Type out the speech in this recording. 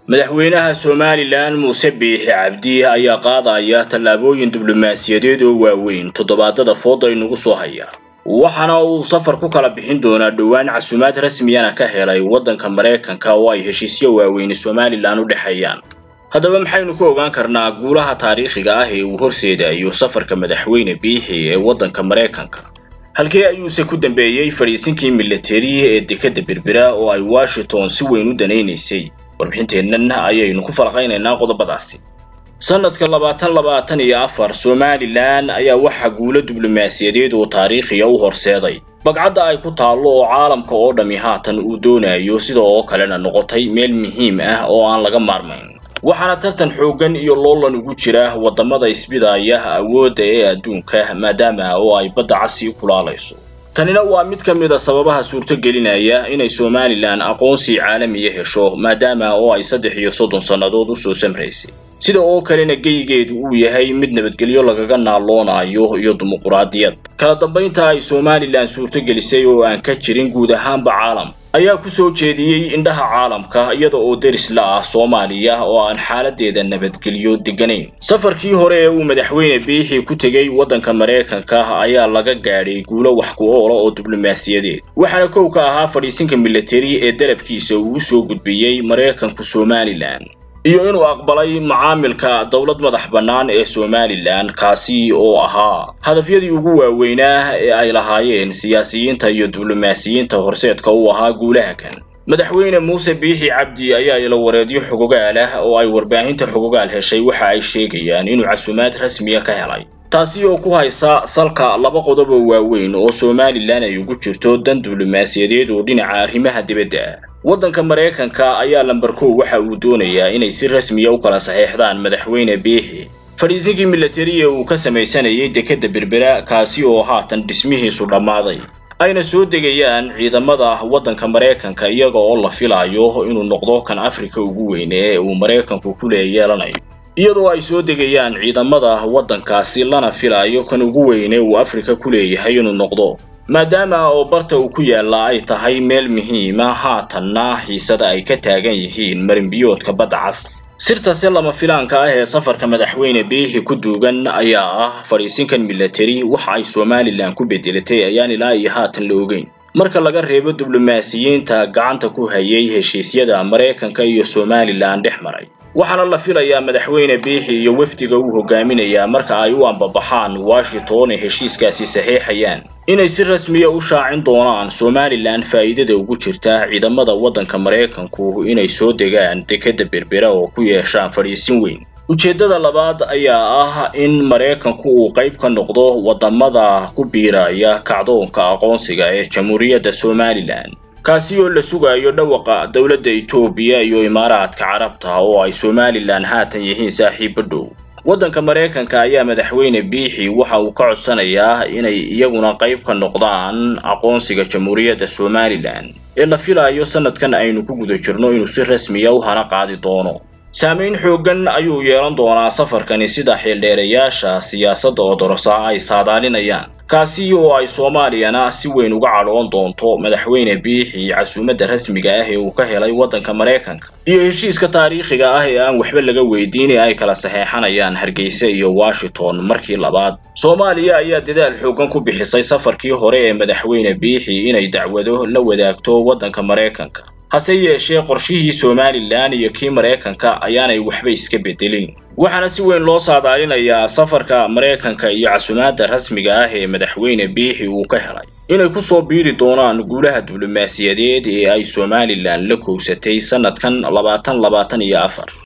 madaxweynaha somalilan muuse biixi cabdi ayaa qaadaya tallaabooyin diblomaasiyadeed oo waaweyn toddobaadada fooda inagu soo haya waxaana uu safar ku kala bixin doonaa dhowaan casuumaad rasmiyana ka helay waddanka maraykanka oo ay heshiisyo waaweyni somalilan u dhexeeyaan haddaba maxaynu ku ogaan karnaa guulaha taariikhiga ah ee uu horseedayo safarka madaxweyne biixi ee waddanka maraykanka halkee ayuuse ku dambeeyey fadhiisinkii milatari ee dekadda berbera oo ay washington si weyn u danaynaysay warbixinteennan ayaynu ku falaqaynaynaa qodobadaasi sanadka labaatan labaatan iyo afar somalilan ayaa waxaa guulo diblomaasiyadeed oo taariikhiya u horseeday bagcadda ay ku taallo oo caalamka oo dhammi haatan uu doonayo sida oo kalena noqotay meel muhiim ah oo aan laga maarmayn waxaana tartan xooggan iyo loolan ugu jira waddamada isbidaya awoodda ee adduunka maadaama oo ay badda casi kulaalayso tanina waa mid ka mid a sababaha suurtogelinaya inay somalilan aqoonsi caalamiya hesho maadaama oo ay saddex iyo soddon sannadood usoo samraysay sida oo kalena geyigeedu uu yahay mid nabadgelyo lagaga naaloonayo iyo dimuquraadiyad kala dambaynta ay somalilan suurtogelisay oo aan ka jirin guud ahaanba caalam ayaa ku soo jeediyey indhaha caalamka iyada oo deris la ah soomaaliya oo aan xaaladeeda nabadgelyo degganayn safarkii hore ee uu madaxweyne biixi ku tegey waddanka maraykanka ayaa laga gaadhay guulo wax ku oola oo diblomaasiyadeed waxaana kow ka ahaa fadhiisinka milatari ee dalabkiisa uu u soo gudbiyey maraykanku somalilan iyo inuu aqbalay macaamilka dowlad madax bannaan ee somalilan kaasi oo ahaa hadafyadii ugu waaweynaa ee ay lahaayeen siyaasiyiinta iyo diblomaasiyiinta horseedka u ahaa guulaha kan madaxweyne muuse biixi cabdi ayaa ila wareedyo xogogaal ah oo ay warbaahinta xogogaal heshay waxa ay sheegayaan inuu casuumaad rasmiya ka helay taasi oo ku haysa salka laba qodob oo waaweyn oo somalilan ay ugu jirto dan diblomaasiyadeed oo dhinaca arrimaha dibadda ah waddanka maraykanka ayaa lamber kow waxa uu doonayaa inay si rasmiya u kala saxeexdaan madaxweyne biixi fadhiisinkii milatari ee uu ka samaysanayay dekadda berbera kaasi oo haatan dhismihiisu dhammaaday ayna soo degayaan ciidamada waddanka maraykanka iyaga oo la filayo inuu noqdo kan afrika ugu weyne ee uu maraykanku ku leeyeelanayo iyadoo ay soo degayaan ciidamada waddankaasi lana filayo kan ugu weyne uu afrika ku leeyahay inuu noqdo maadaama oo barta uu ku yaalla ay tahay meel muhiima haatanna xiisada ay ka taagan yihiin marinbiyoodka badda cas sirtase lama filaanka ah ee safarka madaxweyne biixi ku duugan ayaa ah fadhiisinkan milatari waxa ay somalilan ku bedelatay ayaan ilaa iyo haatan la ogeyn marka laga reebo diblomaasiyiinta gacanta ku hayay heshiisyada maraykanka iyo somalilan dhex maray waxaana la filayaa madaxweyne biixi iyo wafdiga uu hogaaminayaa marka ay u ambabaxaan washington ee heshiiskaasi saxiixayaan inay si rasmiya u shaacin doonaan somalilan faa'iidada ugu jirta ciidamada waddanka maraykanku inay soo degaan dekadda berbera oo ku yeeshaan fadhiisin weyn ujeeddada labaad ayaa ah in maraykanku uu qayb ka noqdo waddamada ku biiraya kacdoonka aqoonsiga ee jamhuuriyadda somalilan kaasi oo la sugayo dhawaqa dowladda etoobiya iyo imaaraadka carabta oo ay somalilan haatan yihiin saaxiibo dhow waddanka maraykanka ayaa madaxweyne biixi waxa uu ka codsanayaa inay iyaguna qayb ka noqdaan aqoonsiga jamhuuriyadda somalilan ee la filayo sanadkan aynu ku guda jirno inuu si rasmiya u hana qaadi doono saamayn xooggan ayuu yeelan doonaa safarkani sida xildheerayaasha siyaasadda odorosa ay saadaalinayaan kaasi oo ay soomaaliyana si weyn uga cadhoon doonto madaxweyne biixi casuumadda rasmiga ah ee uu ka helay waddanka maraykanka iyo heshiiska taariikhiga ah ee aan waxba laga weydiin ee ay kala saxeexanayaan hargeysa iyo washington markii labaad soomaaliya ayaa dadaal xooggan ku bixisay safarkii hore ee madaxweyne biixi inay dacwado la wadaagto waddanka maraykanka hase yeeshee qorshihii somalilan iyo kii maraykanka ayaanay waxba iska bedelin waxaana si weyn loo saadaalinayaa safarka maraykanka iyo casuumaadda rasmiga ah ee madaxweyne biixi uu ka helay inay ku soo biiri doonaan guulaha diblomaasiyadeed ee ay somalilan la kowsatay sanadkan labaatan labaatan iyo afar